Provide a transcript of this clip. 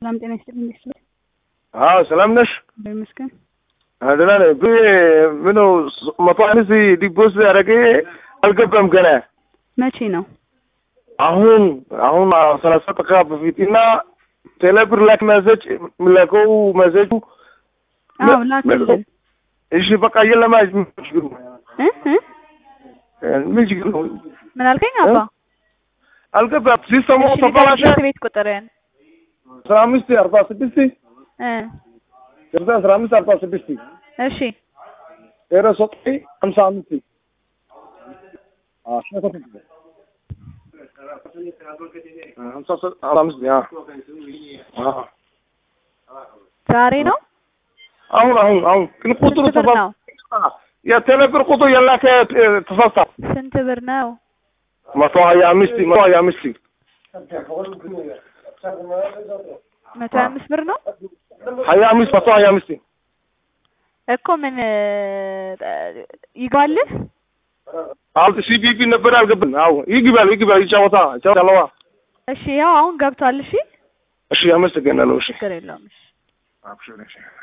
ሰላም ጤና ይስጥልኝ። እንዴት ነሽ? አዎ ሰላም ነሽ? ይመስገን። ደህና ነኝ። ብ ምነው መቶ አንስ ዲቦስ ያደረገ አልገባም ገና መቼ ነው? አሁን አሁን ሰላሳ ደቂቃ በፊት እና ቴሌብር ላክ መሰጅ የሚላከው መሰጁ አዎ ላክልን። እሺ በቃ የለም ምን ችግር ነው? እ እ ምን ችግር ነው? ምን አልከኝ አባ? አልገባም። ሲስተሙ እሺ ተበላሸ። ንገረኝ፣ ቤት ቁጥርን አስራ አምስት አርባ ስድስት እ ከዛ አስራ አምስት አርባ ስድስት እሺ ዜሮ ዘጠኝ ሀምሳ አምስት ሀምሳ አምስት ዛሬ ነው። አሁን አሁን አሁን ግን ቁጥሩ ስንት ብር ነው? የቴሌብር ቁጥር የላከ ተሳስታ ስንት ብር ነው? መቶ ሀያ አምስት መቶ ሀያ አምስት መቶ ሀያ አምስት ብር ነው ሀያ አምስት መቶ ሀያ አምስት እኮ ምን ይገባልህ? አሁን ሲቢቢ ነበር አልገባም። አዎ ይግባል ይግባል ይጫወታ ይጫወታለዋ። እሺ ያው አሁን ገብቷል። እሺ እሺ አመሰግናለሁ። እሺ ችግር የለውም። እሺ አብሽር እሺ